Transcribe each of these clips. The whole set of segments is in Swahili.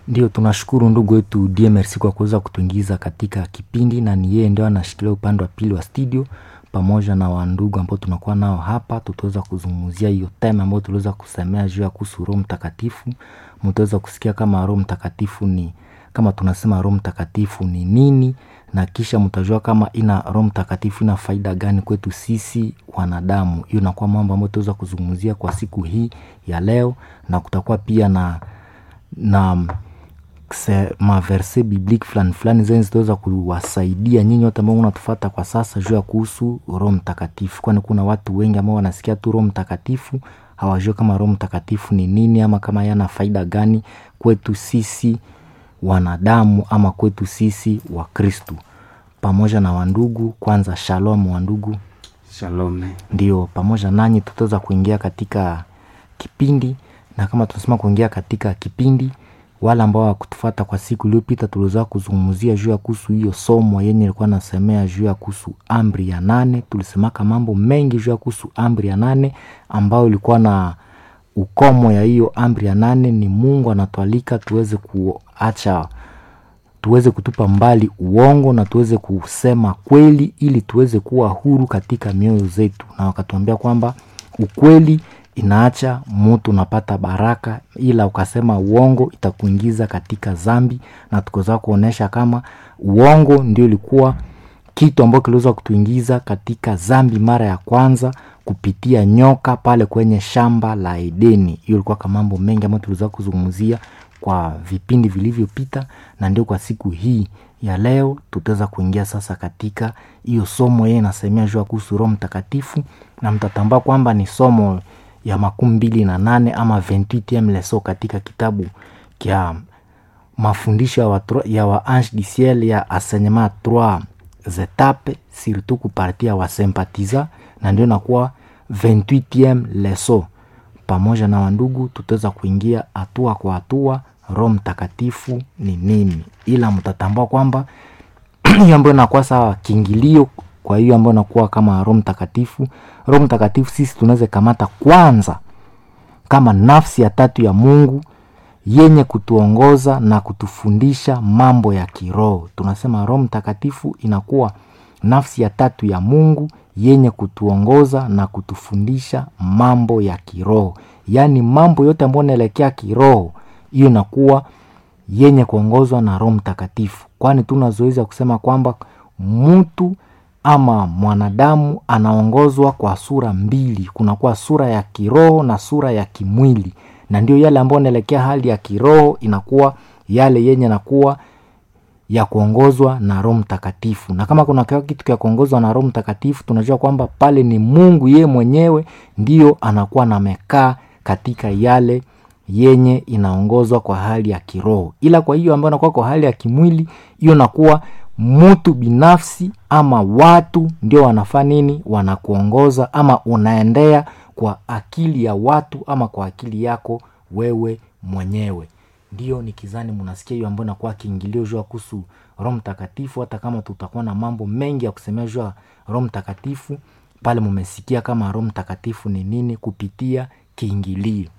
Ndio, tunashukuru ndugu wetu DMRC kwa kuweza kutuingiza katika kipindi, na ni yeye ndio anashikilia upande wa pili wa studio pamoja na wandugu ambao tunakuwa nao hapa. Tutaweza kuzungumzia hiyo tema ambayo tuliweza kusemea juu ya kuhusu Roho Mtakatifu. Mtaweza kusikia kama Roho Mtakatifu ni kama tunasema Roho Mtakatifu ni nini, na kisha mtajua kama ina Roho Mtakatifu ina faida gani kwetu sisi wanadamu. Hiyo inakuwa mambo ambayo tutaweza kuzungumzia kwa siku hii ya leo, na kutakuwa pia na na maverse biblike fulani fulani zenye zitaweza kuwasaidia nyinyi wote ambao unatufata kwa sasa juu ya kuhusu Roho Mtakatifu, kwani kuna watu wengi ambao wanasikia tu Roho Mtakatifu hawajui kama Roho Mtakatifu ni nini ama kama yana faida gani kwetu sisi wanadamu ama kwetu sisi wa Kristu pamoja na wandugu. Kwanza shalom wandugu, Shalom. ndio pamoja nanyi tutaweza kuingia katika kipindi, na kama tunasema kuingia katika kipindi wale ambao wakutufata kwa siku iliyopita tuliweza kuzungumzia juu ya kuhusu hiyo somo yenye ilikuwa nasemea juu ya kuhusu amri ya nane. Tulisemaka mambo mengi juu ya kuhusu amri ya nane ambayo ilikuwa na ukomo ya hiyo amri ya nane ni Mungu anatualika tuweze kuacha, tuweze kutupa mbali uongo na tuweze kusema kweli, ili tuweze kuwa huru katika mioyo zetu, na wakatuambia kwamba ukweli inaacha mutu unapata baraka, ila ukasema uongo itakuingiza katika zambi, na tukaweza kuonyesha kama uongo ndio ilikuwa kitu ambacho kiliweza kutuingiza katika zambi mara ya kwanza kupitia nyoka pale kwenye shamba la Edeni. Hiyo ilikuwa kama mambo mengi ambayo tuliweza kuzungumzia kwa vipindi vilivyopita, na ndio kwa siku hii ya leo tutaweza kuingia sasa katika hiyo somo yeye inasemea juu ya kuhusu Roho Mtakatifu, na mtatambua kwamba ni somo ya makumi mbili na nane ama 28 leso katika kitabu kya mafundisho ya wa, ya wa Ange du Ciel ya enseignement trois etapes surtout kupartia wa sympathiza, na ndio nakuwa 28 leso. Pamoja na wandugu, tutaweza kuingia hatua kwa hatua Roho Mtakatifu ni nini, ila mtatambua kwamba hiyo ambayo inakuwa sawa kiingilio kwa hiyo ambayo inakuwa kama Roho Mtakatifu. Roho Mtakatifu sisi tunaweza kamata kwanza kama nafsi ya tatu ya Mungu yenye kutuongoza na kutufundisha mambo ya kiroho. Tunasema Roho Mtakatifu inakuwa nafsi ya tatu ya Mungu yenye kutuongoza na kutufundisha mambo ya kiroho, yaani mambo yote ambayo inaelekea kiroho, hiyo inakuwa yenye kuongozwa na Roho Mtakatifu, kwani tuna zoezi ya kusema kwamba mtu ama mwanadamu anaongozwa kwa sura mbili, kunakuwa sura ya kiroho na sura ya kimwili, na ndio yale ambayo inaelekea hali ya kiroho inakuwa yale yenye nakuwa ya kuongozwa na Roho Mtakatifu. Na kama kuna kitu cha kuongozwa na Roho Mtakatifu, tunajua kwamba pale ni Mungu yeye mwenyewe ndiyo anakuwa namekaa katika yale yenye inaongozwa kwa hali ya kiroho, ila kwa hiyo ambayo inakuwa kwa hali ya kimwili, hiyo nakuwa mtu binafsi ama watu ndio wanafaa nini, wanakuongoza ama unaendea kwa akili ya watu ama kwa akili yako wewe mwenyewe. Ndio nikizani mnasikia hiyo ambayo inakuwa kiingilio juu kuhusu Roho Mtakatifu. Hata kama tutakuwa na mambo mengi ya kusemea juu ya Roho Mtakatifu, pale mumesikia kama Roho Mtakatifu ni nini kupitia kiingilio.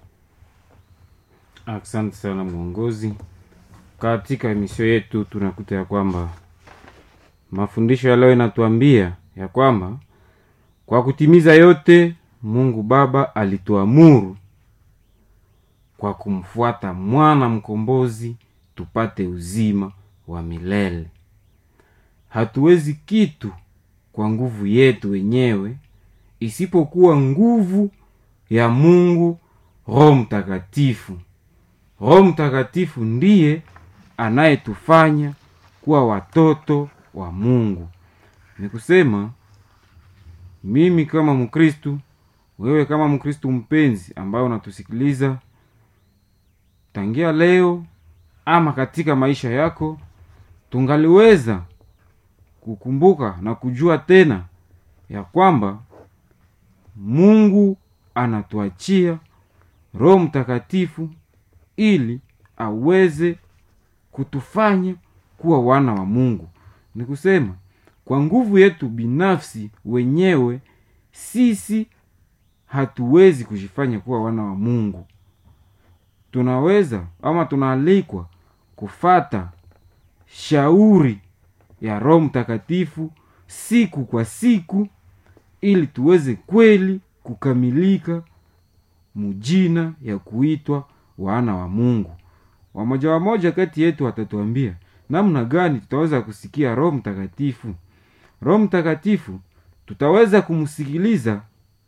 Asante sana mwongozi. Katika emisio yetu tunakuta ya kwamba mafundisho ya leo inatuambia ya kwamba kwa kutimiza yote Mungu Baba alituamuru kwa kumfuata mwana mkombozi tupate uzima wa milele. Hatuwezi kitu kwa nguvu yetu wenyewe isipokuwa nguvu ya Mungu Roho Mtakatifu. Roho Mtakatifu ndiye anayetufanya kuwa watoto wa Mungu. Ni kusema mimi kama Mkristu, wewe kama Mkristu mpenzi ambaye unatusikiliza tangia leo ama katika maisha yako, tungaliweza kukumbuka na kujua tena ya kwamba Mungu anatuachia Roho Mtakatifu ili aweze kutufanya kuwa wana wa Mungu. Ni kusema kwa nguvu yetu binafsi wenyewe sisi hatuwezi kujifanya kuwa wana wa Mungu. tunaweza ama tunaalikwa kufata shauri ya roho mtakatifu siku kwa siku ili tuweze kweli kukamilika mujina ya kuitwa wana wa mungu wamoja wamoja kati yetu watatuambia namna gani tutaweza kusikia roho mtakatifu roho mtakatifu tutaweza kumsikiliza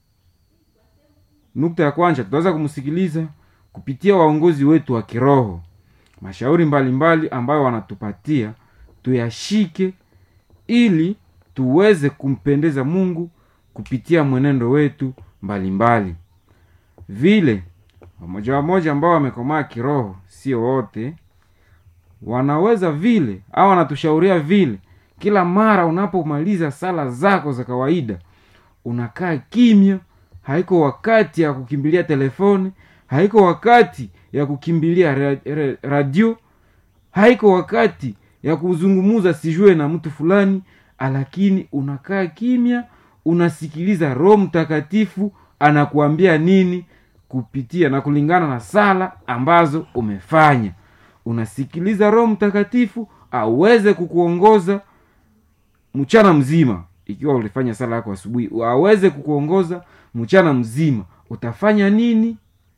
nukta ya kwanza tutaweza kumsikiliza kupitia waongozi wetu wa kiroho mashauri mbalimbali mbali ambayo wanatupatia tuyashike ili tuweze kumpendeza mungu kupitia mwenendo wetu mbalimbali mbali. vile wamoja wamoja ambao wamekomaa kiroho sio wote wanaweza vile au wanatushauria vile kila mara unapomaliza sala zako za kawaida unakaa kimya haiko wakati ya kukimbilia telefoni haiko wakati ya kukimbilia ra- ra- radio haiko wakati ya kuzungumuza sijue na mtu fulani lakini unakaa kimya unasikiliza roho mtakatifu anakuambia nini kupitia na kulingana na sala ambazo umefanya unasikiliza roho mtakatifu aweze kukuongoza mchana mzima ikiwa ulifanya sala yako asubuhi aweze kukuongoza mchana mzima utafanya nini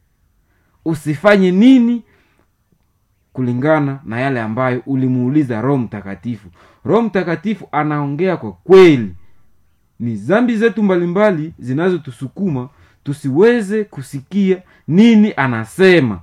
usifanye nini kulingana na yale ambayo ulimuuliza roho mtakatifu roho mtakatifu anaongea kwa kweli ni zambi zetu mbalimbali zinazotusukuma tusiweze kusikia nini anasema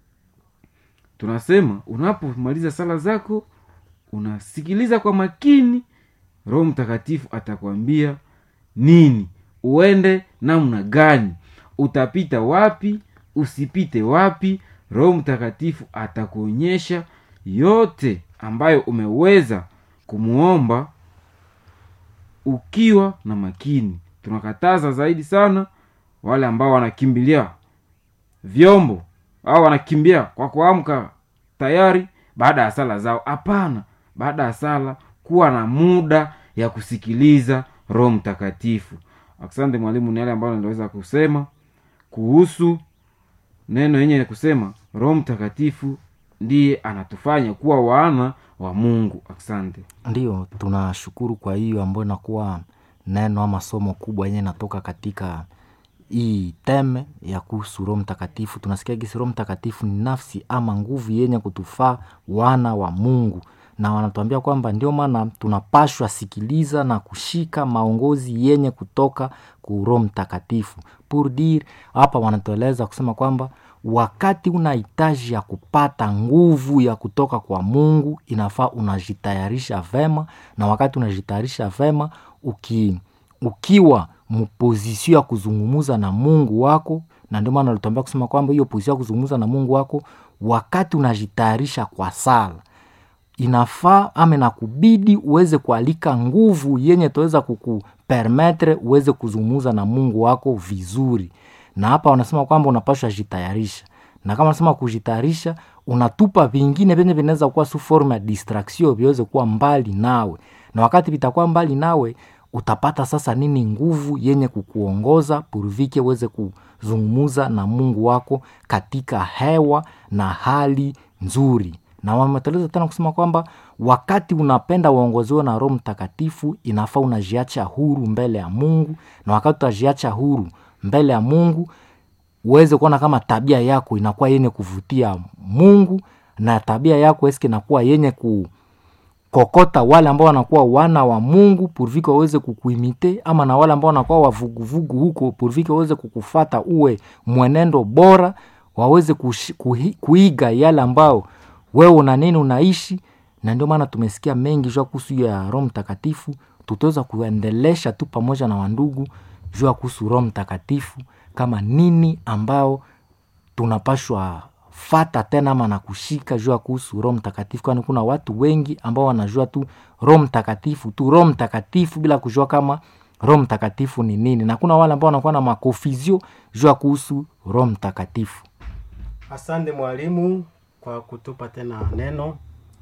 tunasema unapomaliza sala zako unasikiliza kwa makini roho mtakatifu atakwambia nini uende namna gani utapita wapi usipite wapi roho mtakatifu atakuonyesha yote ambayo umeweza kumwomba ukiwa na makini tunakataza zaidi sana wale ambao wanakimbilia vyombo au wanakimbia kwa kuamka tayari baada ya sala zao hapana baada ya sala kuwa na muda ya kusikiliza roho mtakatifu asante mwalimu ni yale ambayo niliweza kusema kuhusu neno yenye kusema roho mtakatifu ndiye anatufanya kuwa wana wa mungu asante ndio tunashukuru kwa hiyo ambayo inakuwa neno ama somo kubwa yenye inatoka katika hii teme ya kuhusu roho mtakatifu tunasikia gisi roho mtakatifu ni nafsi ama nguvu yenye kutufaa wana wa mungu na wanatuambia kwamba ndio maana tunapashwa sikiliza na kushika maongozi yenye kutoka ku roho mtakatifu pour dire hapa wanatueleza kusema kwamba wakati una hitaji ya kupata nguvu ya kutoka kwa mungu inafaa unajitayarisha vema na wakati unajitayarisha vema uki, ukiwa mpozisio ya kuzungumuza na mungu wako na ndio maana alituambia kusema kwamba hiyo pozisio ya kuzungumuza na mungu wako wakati unajitayarisha kwa sala inafaa ama nakubidi uweze kualika nguvu yenye taweza kukupermetre uweze kuzungumuza na mungu wako vizuri na hapa wanasema kwamba unapashwa jitayarisha na kama nasema kujitayarisha unatupa vingine vyenye vinaweza kuwa su forme ya distraction viweze kuwa mbali nawe na wakati vitakuwa mbali nawe utapata sasa nini nguvu yenye kukuongoza purvike uweze kuzungumuza na mungu wako katika hewa na hali nzuri na wameteleza tena kusema kwamba wakati unapenda uongoziwe na roho mtakatifu inafaa unajiacha huru mbele ya mungu na wakati utajiacha huru mbele ya mungu uweze kuona kama tabia yako inakuwa yenye kuvutia mungu na tabia yako eske inakuwa yenye kukokota wale ambao wanakuwa wana wa mungu purvike waweze kukuimite ama na wale ambao wanakuwa wavuguvugu huko purvike waweze kukufata uwe mwenendo bora waweze kushi, kuhi, kuiga yale ambao wewe una nini unaishi na ndio maana tumesikia mengi jua kuhusu hiyo ya roho mtakatifu tutaweza kuendelesha tu pamoja na wandugu jua kuhusu roho mtakatifu kama nini ambao tunapashwa fata tena ama na kushika jua kuhusu roho mtakatifu kwani kuna watu wengi ambao wanajua tu roho mtakatifu tu roho mtakatifu bila kujua kama roho mtakatifu ni nini na kuna wale ambao wanakuwa na makofizio jua kuhusu roho mtakatifu asante mwalimu kwa kutupa tena neno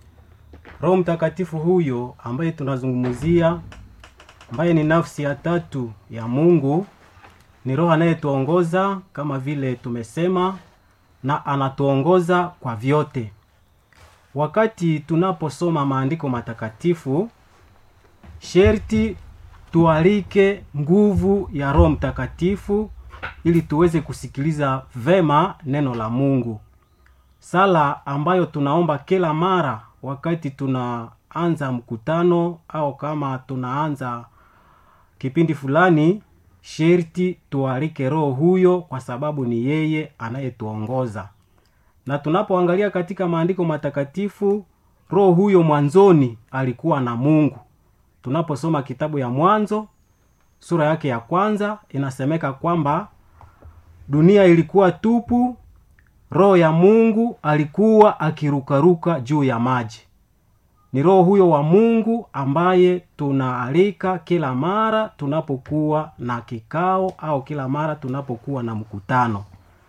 roho mtakatifu huyo ambaye tunazungumzia ambaye ni nafsi ya tatu ya mungu ni roho anayetuongoza kama vile tumesema na anatuongoza kwa vyote wakati tunaposoma maandiko matakatifu sherti tualike nguvu ya roho mtakatifu ili tuweze kusikiliza vema neno la mungu sala ambayo tunaomba kila mara wakati tunaanza mkutano au kama tunaanza kipindi fulani sherti tualike roho huyo kwa sababu ni yeye anayetuongoza na tunapoangalia katika maandiko matakatifu roho huyo mwanzoni alikuwa na mungu tunaposoma kitabu ya mwanzo sura yake ya kwanza inasemeka kwamba dunia ilikuwa tupu roho ya mungu alikuwa akirukaruka juu ya maji ni roho huyo wa mungu ambaye tunaalika kila mara tunapokuwa na kikao au kila mara tunapokuwa na mkutano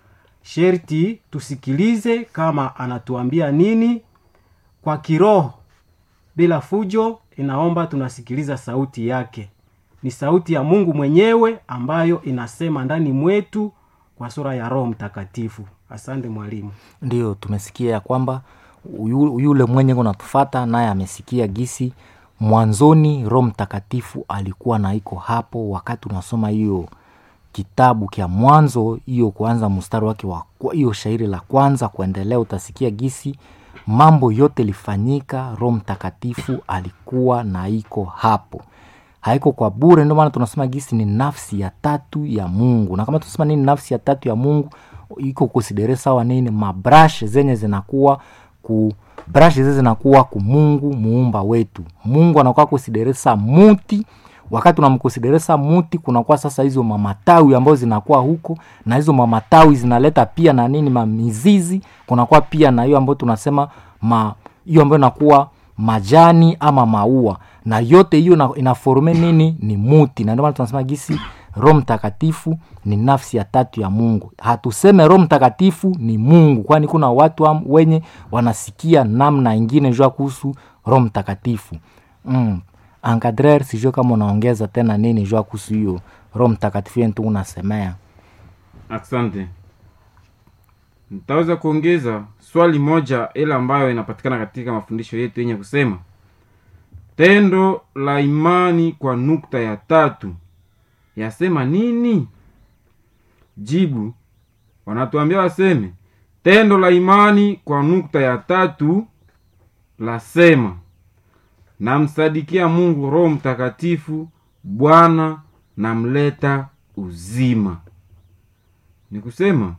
sherti tusikilize kama anatuambia nini kwa kiroho bila fujo inaomba tunasikiliza sauti yake ni sauti ya mungu mwenyewe ambayo inasema ndani mwetu kwa sura ya roho mtakatifu asante mwalimu ndio tumesikia ya kwamba yu- yule mwenye kunatufata naye amesikia gisi mwanzoni roho mtakatifu alikuwa na iko hapo wakati unasoma hiyo kitabu kya mwanzo hiyo kuanza mstari wake wa kwa- hiyo shairi la kwanza kuendelea utasikia gisi mambo yote ilifanyika roho mtakatifu alikuwa na iko hapo haiko kwa bure ndio maana tunasema gisi ni nafsi ya tatu ya mungu na kama tunasema nini nafsi ya tatu ya mungu iko kusidere sawa nini mabrash zenye zinakuwa ku brash zenye zinakuwa ku mungu muumba wetu mungu anakuwa kusideresa muti wakati unamkusideresa muti kunakuwa sasa hizo mamatawi ambazo zinakuwa huko na hizo mamatawi zinaleta pia na nini mamizizi kunakuwa pia na hiyo ambayo tunasema ma hiyo ambayo inakuwa majani ama maua na yote hiyo ina- inaforme nini ni muti na ndio maana tunasema gisi roho mtakatifu ni nafsi ya tatu ya mungu hatuseme roho mtakatifu ni mungu kwani kuna watu am, wenye wanasikia namna ingine jua kuhusu roho mtakatifu mm. ankadrer sijue kama unaongeza tena nini jua kuhusu hiyo roho mtakatifu yentu unasemea asante nitaweza kuongeza swali moja ile ambayo inapatikana katika mafundisho yetu yenye kusema tendo la imani kwa nukta ya tatu yasema nini jibu wanatuambia waseme tendo la imani kwa nukta ya tatu lasema namsadikia mungu roho mtakatifu bwana namleta uzima ni kusema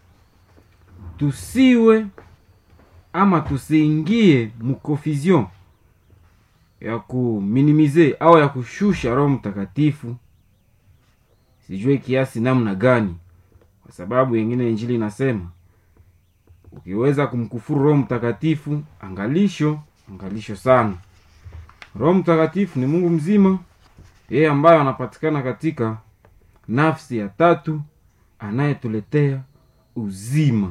tusiwe ama tusiingie mkonfusion ya kuminimize au ya kushusha roho mtakatifu sijue kiasi namna gani kwa sababu yengine injili inasema ukiweza kumkufuru roho mtakatifu angalisho angalisho sana roho mtakatifu ni mungu mzima yeye ambayo anapatikana katika nafsi ya tatu anayetuletea uzima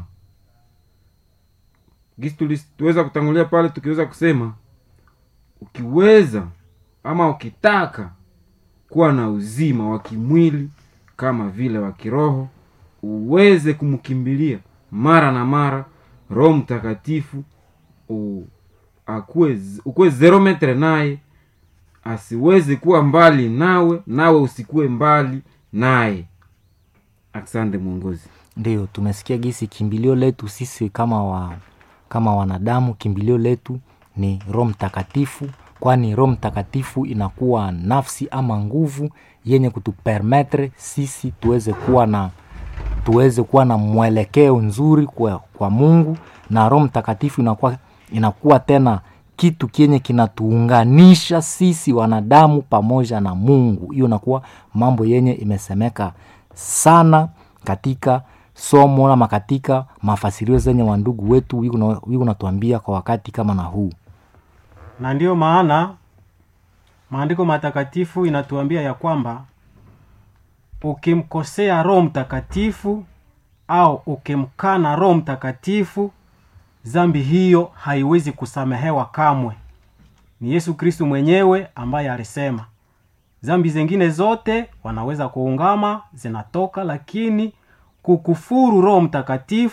gisi tulis- tuweza kutangulia pale tukiweza kusema ukiweza ama ukitaka kuwa na uzima wa kimwili kama vile wa kiroho uweze kumkimbilia mara na mara roho mtakatifu u- akuwe z- ukuwe zero metre naye asiweze kuwa mbali nawe nawe usikuwe mbali naye asante mwongozi ndio tumesikia gisi kimbilio letu sisi kama wa kama wanadamu kimbilio letu ni roho mtakatifu kwani roho mtakatifu inakuwa nafsi ama nguvu yenye kutupermetre sisi tuweze kuwa na tuweze kuwa na mwelekeo nzuri kwa, kwa mungu na roho mtakatifu inakuwa, inakuwa tena kitu kenye kinatuunganisha sisi wanadamu pamoja na mungu hiyo inakuwa mambo yenye imesemeka sana katika somo ama katika mafasirio zenye wandugu wetu wiku natuambia kwa wakati kama na huu na ndiyo maana maandiko matakatifu inatuambia ya kwamba ukimkosea roho mtakatifu au ukimkana roho mtakatifu zambi hiyo haiwezi kusamehewa kamwe ni yesu kristu mwenyewe ambaye alisema zambi zingine zote wanaweza kuungama zinatoka lakini kukufuru roho mtakatifu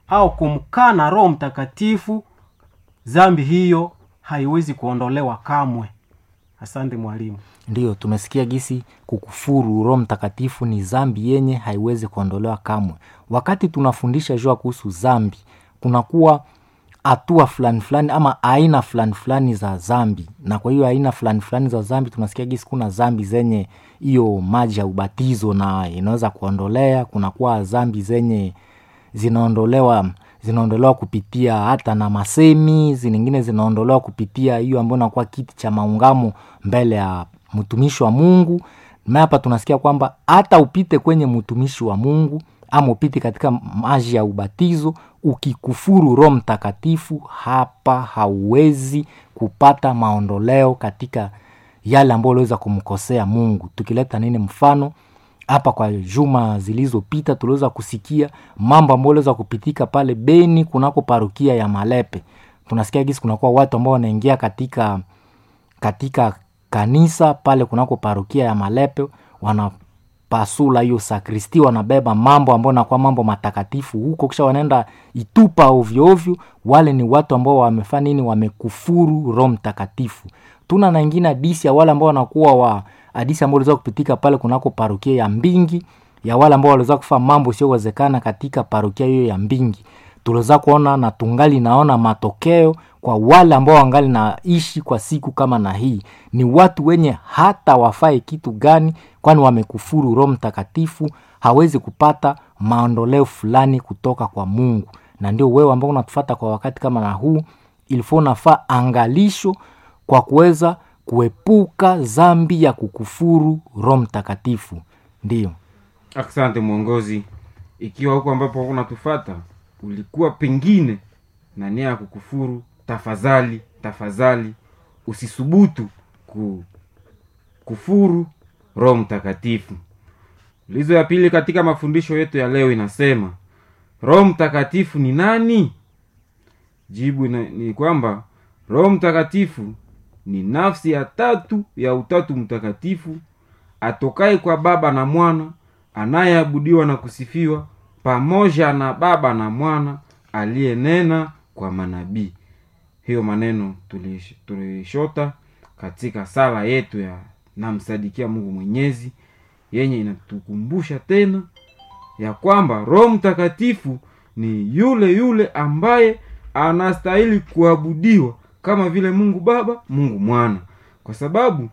au kumkana roho mtakatifu zambi hiyo haiwezi kuondolewa kamwe asante mwalimu ndiyo tumesikia gisi kukufuru roho mtakatifu ni zambi yenye haiwezi kuondolewa kamwe wakati tunafundisha jua kuhusu zambi kunakuwa hatua fulani fulani ama aina fulani fulani za zambi na kwa hiyo aina fulani fulani za zambi tunasikia gisi kuna zambi zenye hiyo maji ya ubatizo na inaweza kuondolea kunakuwa zambi zenye zinaondolewa zinaondolewa kupitia hata na masemi zingine zinaondolewa kupitia hiyo ambayo inakuwa kiti cha maungamo mbele ya mtumishi wa mungu na hapa tunasikia kwamba hata upite kwenye mtumishi wa mungu ama upite katika maji ya ubatizo ukikufuru roho mtakatifu hapa hauwezi kupata maondoleo katika yale ambayo uliweza kumkosea mungu tukileta nini mfano hapa kwa juma zilizopita tuliweza kusikia mambo ambayo aliweza kupitika pale beni kunako parukia ya malepe tunasikia gisi kunakuwa watu ambao wanaingia katika katika kanisa pale kunako parukia ya malepe wanapasula hiyo sakristi wanabeba mambo ambayo nakuwa mambo matakatifu huko kisha wanaenda itupa ovyoovyo wale ni watu ambao wamefanya nini wamekufuru roho mtakatifu tuna na ingine hadisi ya wale ambao wanakuwa wa hadisi ambao waliweza kupitika pale kunako parukia ya mbingi ya wale ambao waliweza kufa mambo isiyowezekana katika parukia hiyo ya mbingi tuliweza kuona na tungali naona matokeo kwa wale ambao wangali naishi kwa siku kama na hii ni watu wenye hata wafae kitu gani kwani wamekufuru roho mtakatifu hawezi kupata maondoleo fulani kutoka kwa mungu na ndio wewe ambao unatufata kwa wakati kama na huu ilifo unafaa angalisho kwa kuweza kuepuka zambi ya kukufuru roho mtakatifu ndiyo asante mwongozi ikiwa huko ambapo unatufata ulikuwa pengine na nia ya kukufuru tafadhali tafadhali usisubutu ku, kufuru roho mtakatifu ulizo ya pili katika mafundisho yetu ya leo inasema roho mtakatifu ni nani jibu ina, ni kwamba roho mtakatifu ni nafsi ya tatu ya utatu mtakatifu atokaye kwa baba na mwana anayeabudiwa na kusifiwa pamoja na baba na mwana aliyenena kwa manabii hiyo maneno tulish- tulishota katika sala yetu ya namsadikia mungu mwenyezi yenye inatukumbusha tena ya kwamba roho mtakatifu ni yule yule ambaye anastahili kuabudiwa kama vile mungu baba mungu mwana kwa sababu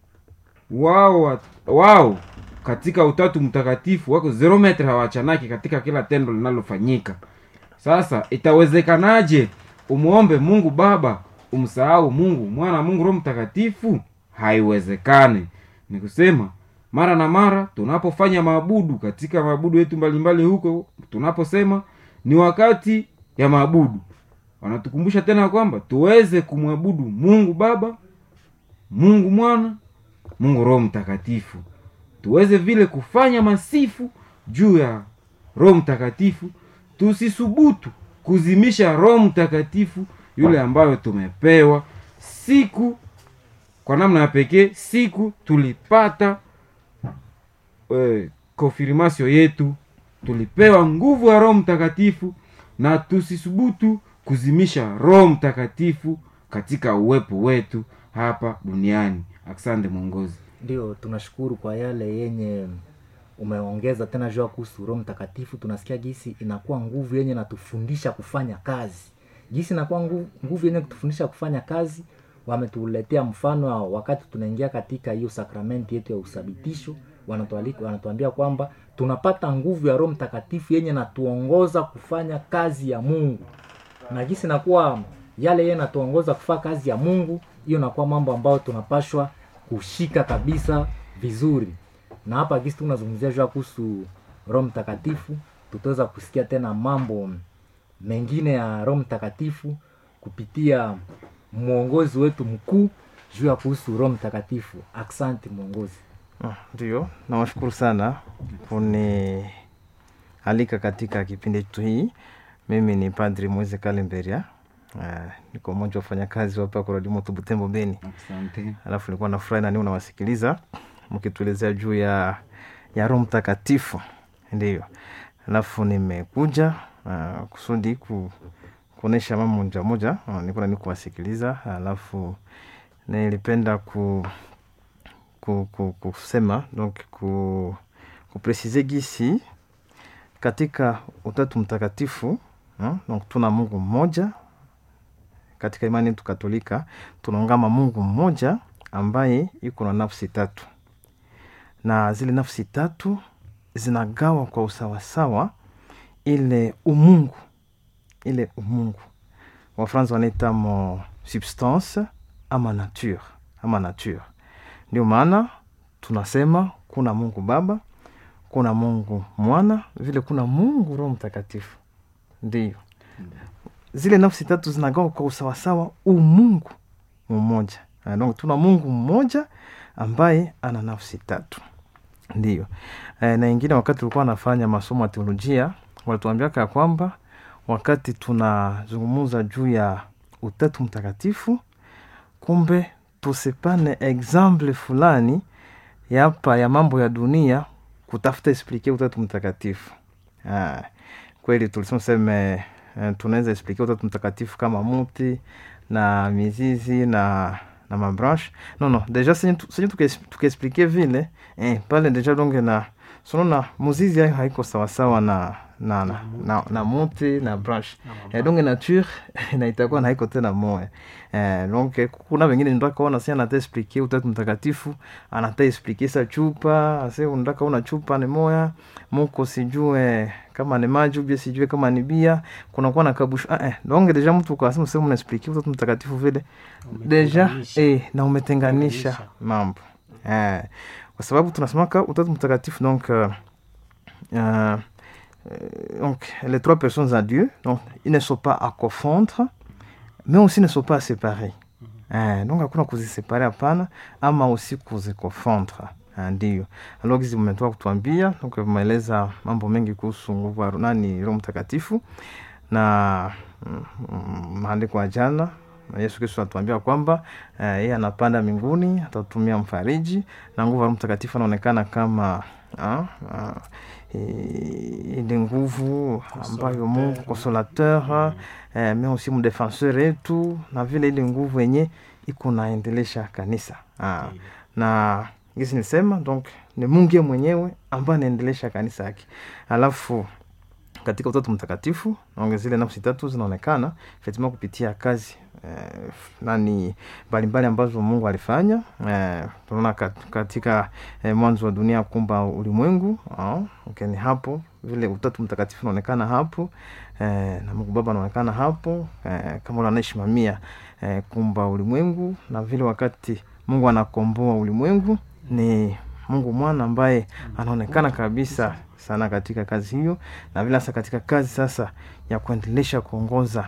wao wa- wao katika utatu mtakatifu wako zero metre hawachanaki katika kila tendo linalofanyika sasa itawezekanaje umwombe mungu baba umsahau mungu mwana mungu roho mtakatifu haiwezekane ni kusema mara na mara tunapofanya maabudu katika maabudu yetu mbalimbali huko tunaposema ni wakati ya maabudu wanatukumbusha tena kwamba tuweze kumwabudu mungu baba mungu mwana mungu roho mtakatifu tuweze vile kufanya masifu juu ya roho mtakatifu tusisubutu kuzimisha roho mtakatifu yule ambayo tumepewa siku kwa namna ya pekee siku tulipata eh, konfirmasio yetu tulipewa nguvu ya roho mtakatifu na tusisubutu kuzimisha roho mtakatifu katika uwepo wetu hapa duniani asante mwongozi ndio tunashukuru kwa yale yenye umeongeza tena jua kuhusu roho mtakatifu tunasikia gisi inakuwa nguvu yenye natufundisha kufanya kazi gisi inakuwa nguvu, nguvu yenye kutufundisha kufanya kazi wametuletea mfano wa wakati tunaingia katika hiyo sakramenti yetu ya usabitisho wanatualika wanatuambia kwamba tunapata nguvu ya roho mtakatifu yenye natuongoza kufanya kazi ya mungu na gisi nakuwa yale yeye natuongoza kufanya kazi ya mungu hiyo nakuwa mambo ambayo tunapashwa kushika kabisa vizuri na hapa gisi tunazungumzia jua kuhusu roho mtakatifu tutaweza kusikia tena mambo mengine ya roho mtakatifu kupitia mwongozi wetu mkuu juu ya kuhusu roho mtakatifu aksanti mwongozi Ah, Ndio, nawashukuru sana kunialika katika kipindi chetu hii. Mimi ni Padri Moise Kalemberia. Uh, niko mmoja wa wafanyakazi hapa Korodimo Tubutembo Beni. asante Alafu nilikuwa nafurahi na niu nawasikiliza mkituelezea juu ya ya Roho Mtakatifu, ndio. Alafu nimekuja uh, kusudi ku, kuonesha mambo moja moja uh, nilikuwa nani kuwasikiliza alafu nilipenda ku, ku, ku, kusema donc ku, kupresize gisi katika utatu mtakatifu uh, donc tuna mungu mmoja katika imani yetu katolika tunaungama mungu mmoja ambaye iko na nafsi tatu na zile nafsi tatu zinagawa kwa usawasawa ile umungu ile umungu wafransa wanaita mo substance ama nature ama nature ndio maana tunasema kuna mungu baba kuna mungu mwana vile kuna mungu roho mtakatifu ndio zile nafsi tatu zinagawa kwa usawasawa umungu mmoja Ah, donc tuna mungu mmoja ambaye ana nafsi tatu ndio e, na ingine wakati tulikuwa nafanya masomo ya teolojia walituambiaka ya kwamba wakati tunazungumuza juu ya utatu mtakatifu kumbe tusipane exemple fulani yapa ya mambo ya dunia kutafuta esplike utatu mtakatifu ah, kweli tulisema seme eh, tunaweza esplike utatu mtakatifu kama muti na mizizi na na mabranche no no deja senye tu- senye tukies- tukiexplike vile eh, pale deja donge na sonona muzizi ayo haiko sawasawa na na, na, na, na muti na branche eh, donge nature na itakuwa na haiko tena moya eh, donc eh, kuna wengine ndakaona si anata explike utatu mtakatifu anata explike sa chupa ase undaka una chupa ni moya muko sijue kama ni maji ubie sijue kama ni bia kunakuwa na kabushu ah, eh, donc deja mtu ukasema sehemu unaexplike utatu mtakatifu vile deja Umetenganisha. eh, na umetenganisha Tenganisha. mambo eh, kwa sababu tunasemaka utatu mtakatifu donc uh, uh, donc les trois personnes à Dieu donc ils ne sont pas à confondre mais aussi ne sont pas à séparer eh, donc hakuna kuzisepare hapana ama aussi kuzikofondre Ah, ndio alors hizi mmetoka kutuambia donc umeeleza mambo mengi kuhusu nguvu ya nani roho mtakatifu na mm, mm, maandiko ya jana na yesu kristo anatuambia kwamba eh, yeye anapanda mbinguni atatumia mfariji na nguvu ya roho mtakatifu anaonekana kama ah, ah, i- ile nguvu ambayo mungu consolateur eh, mais aussi mdefenseur yetu na vile ile nguvu yenye iko naendelesha kanisa ah, na gisi nisema donc ni mungu ye mwenyewe ambaye anaendelesha kanisa yake alafu katika utatu mtakatifu naonge zile nafsi tatu zinaonekana effectivement kupitia kazi eh, nani mbalimbali ambazo mungu alifanya eh, tunaona kat- katika eh, mwanzo wa dunia kumba ulimwengu ah, okay, ni hapo vile utatu mtakatifu unaonekana hapo eh, na mungu baba anaonekana hapo eh, kama ule anayesimamia eh, kumba ulimwengu na vile wakati mungu anakomboa ulimwengu ni mungu mwana ambaye anaonekana kabisa sana katika kazi hiyo na vile hasa katika kazi sasa ya kuendelesha kuongoza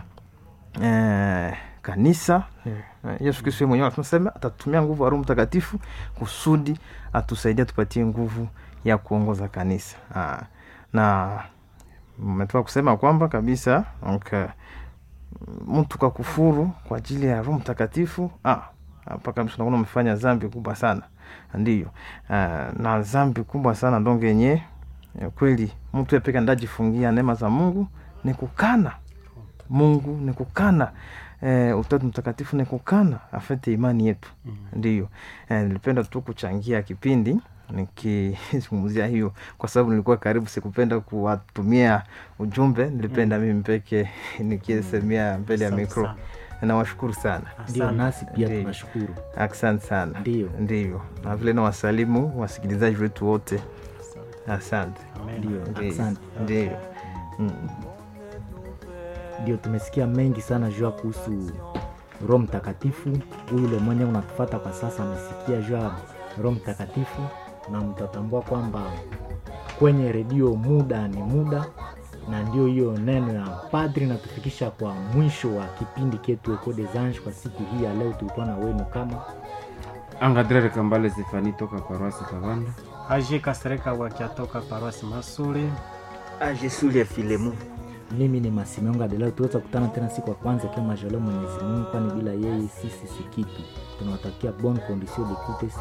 eh, kanisa eh, yesu kristo yeye mwenyewe anasema atatumia nguvu ya roho mtakatifu kusudi atusaidia tupatie nguvu ya kuongoza kanisa ah, na mmetoka kusema kwamba kabisa donc, eh, mtu kakufuru kwa ajili ya roho mtakatifu ah, hapa kabisa unakuwa umefanya zambi kubwa sana ndiyo uh, na zambi kubwa sana ndonge yenye ya kweli mtu yapeka ndajifungia neema za mungu ni kukana mungu ni kukana eh, utatu mtakatifu ni kukana afete imani yetu Mm. ndiyo eh, nilipenda tu kuchangia kipindi nikizungumzia hiyo kwa sababu nilikuwa karibu sikupenda kuwatumia ujumbe nilipenda mimi peke nikisemea mbele ya Asante mikro sana. nawashukuru sana ndio Asante. nasi pia Ndiyo. tunashukuru asante sana Ndiyo. ndiyo na vile na wasalimu wasikilizaji wetu wote asante Amen. ndio Ndiyo. asante ndiyo mm. ndio tumesikia mengi sana juu ya kuhusu roho mtakatifu huyu ule mwenye unatufata kwa sasa amesikia juu ya roho mtakatifu na mtatambua kwamba kwenye redio muda ni muda na ndio hiyo neno ya padri natufikisha kwa mwisho wa kipindi ketu Eco des Anges kwa siku hii ya leo tulikuwa na wenu kama angadrere kambale stefani toka paroasi kavanda aje kasereka wakiatoka paroasi masule ajesulia filemu mimi ni Masimeonga de leo tuweza kutana tena siku ya kwanza kama majaliwa Mwenyezi Mungu, kwani bila yeye sisi si kitu. Tunawatakia bonne condition d'écoute